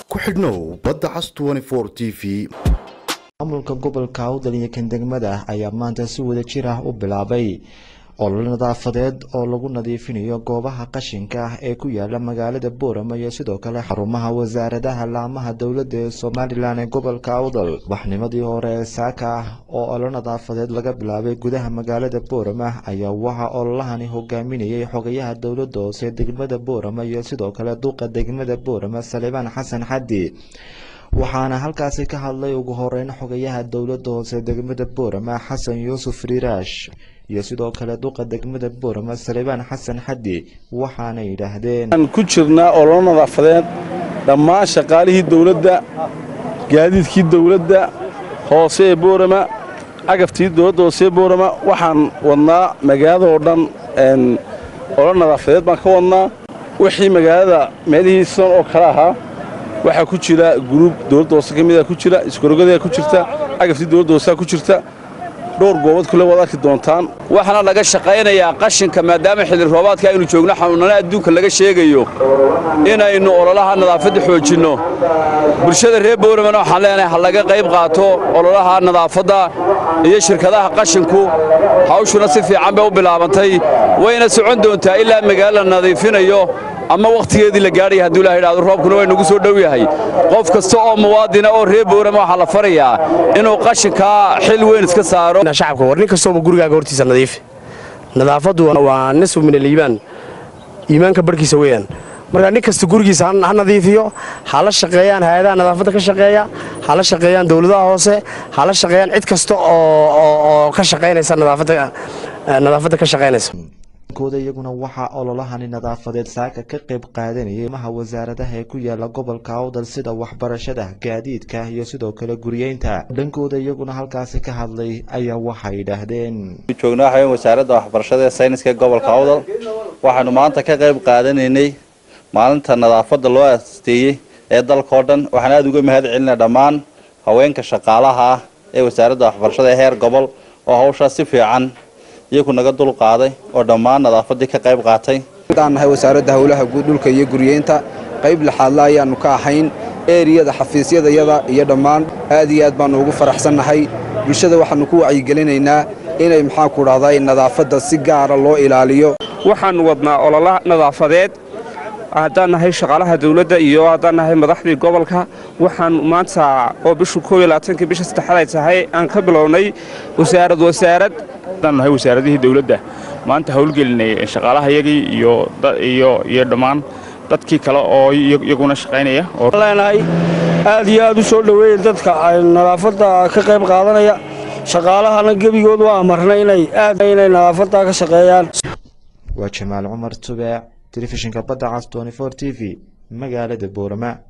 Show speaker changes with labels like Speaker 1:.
Speaker 1: ku xidhnow badda cas t v
Speaker 2: maamulka gobolka awdal iyo kan degmada ayaa maanta si wada jir ah u bilaabay olole nadaafadeed oo lagu nadiifinayo goobaha qashinka ah ee ku yaala magaalada boorama iyo sidoo kale xarumaha wasaaradaha laamaha dowladda ee somalilan ee gobolka awdal waxnimadii hore ee saaka ah oo olole nadaafadeed laga bilaabay gudaha magaalada boorama ayaa waxaa ololahani hogaaminayay xogayaha dowladda hoose degmada boorama iyo sidoo kale duqa degmada boorama salibaan xasan xaddi waxaana halkaasi ka hadlay ugu horeyn xogayaha dowladda hoose degmada boorama xasan yuusuf riiraash iyo sidoo kale duqa degmada boorama salibaan xasan xaddi waxaana yidhaahdeen
Speaker 3: ku jirnaa ololo nadaafadeed dhammaan shaqaalihii dowladda gaadiidkii dowladda hoose ee boorama cagaftii dowladda hoose ee boorama waxaan wadnaa magaalada oo dhan ololo nadaafadeed baan ka wadnaa wixii magaalada meelihii sidan oo kale ahaa waxaa ku jira guruub dowladda hoose ka mida ku jira iskorogada ku jirta cagaftii dowladda hoosea ku jirta dhowr goobood kule waad arki doontaan
Speaker 4: waxaana laga shaqaynayaa qashinka maadaama xilli roobaadka aynu joogno xanuunana adduunka laga sheegayo inaynu ololaha nadaafadda xoojinno bulshada reer bowramana waxaan leenahay ha laga qayb qaato ololaha nadaafadda iyo shirkadaha qashinku hawshuna si fiican bay u bilaabantay wayna socon doontaa ilaa magaalo la nadiifinayo ama wakhtigeedii la gaadhaya hadduu ilaha idhahdo roobkuna way nagu soo dhow yahay qof kasta oo muwaadina oo reer boorama waxaa la farayaa inuu qashinkaa xil weyn iska saaro
Speaker 5: shacabka war nin kastooba gurigaaga hortiisa nadiifi nadaafaddu waa nisfu min aliimaan iimaanka barhkiisa weeyaan marka nin kasta gurigiisa ha nadiifiyo ha la shaqeeyaan hay-adaha nadaafadda ka shaqeeya ha la shaqeeyaan dowladaha hoose ha la shaqeeyaan cid kasta oo ka shaqaynaysa nadaafadda ka shaqaynaysa
Speaker 2: kooda iyaguna waxaa ololahani nadaafadeed saaka ka qayb qaadanayay maha wasaaradaha ee ku yaala gobolka awdal sida waxbarashada gaadiidka iyo sidoo kale guriyeynta dhankooda iyaguna halkaasi ka hadlay ayaa waxay yidhaahdeen
Speaker 6: joogna waxaweyn wasaaradda waxbarashada ee sayniska ee gobolka awdal waxaanu maanta ka qayb qaadanaynay maalinta nadaafadda loo asteeyey ee dalkao dhan waxaan aada uga mahad celinaa dhammaan haweenka shaqaalaha ah ee wasaaradda waxbarashada ee heer gobol oo hawshaas si fiican iyagu naga dul qaaday oo dhammaan nadaafaddii ka qayb qaatay
Speaker 7: aan nahay wasaaradda howlaha guud dhulka iyo guriyeynta qayb lixaadla ayaannu ka ahayn eeriyada xafiisyadayada iyo dhammaan aad iyo aad baannu ugu faraxsannahay bulshada waxaannu ku wacyigelinaynaa inay maxaanku dhahday nadaafadda si gaara loo ilaaliyo
Speaker 8: waxaannu wadnaa olola nadaafadeed haddaan nahay shaqaalaha dawladda iyo haddaan nahay madaxdii gobolka waxaan maanta oo bishu koob iyo labaatanka bisha saddexaad ay tahay aan ka bilownay wasaarad wasaarad
Speaker 9: haddaan nahay wasaaradihii dawladda maanta howlgelinay shaqaalahayagii iyo iyo dhammaan dadkii kale oo iyaguna shaqaynaya
Speaker 10: leenahay aad iyo aad u soo dhoweeya dadka nadaafadda ka qayb qaadanaya shaqaalahana gebigood waa amarnay inay aad inay nadaafadda ka shaqeeyaan
Speaker 2: waa jamaal cumar tubeec telefishinka badda cas t v magaalada boorama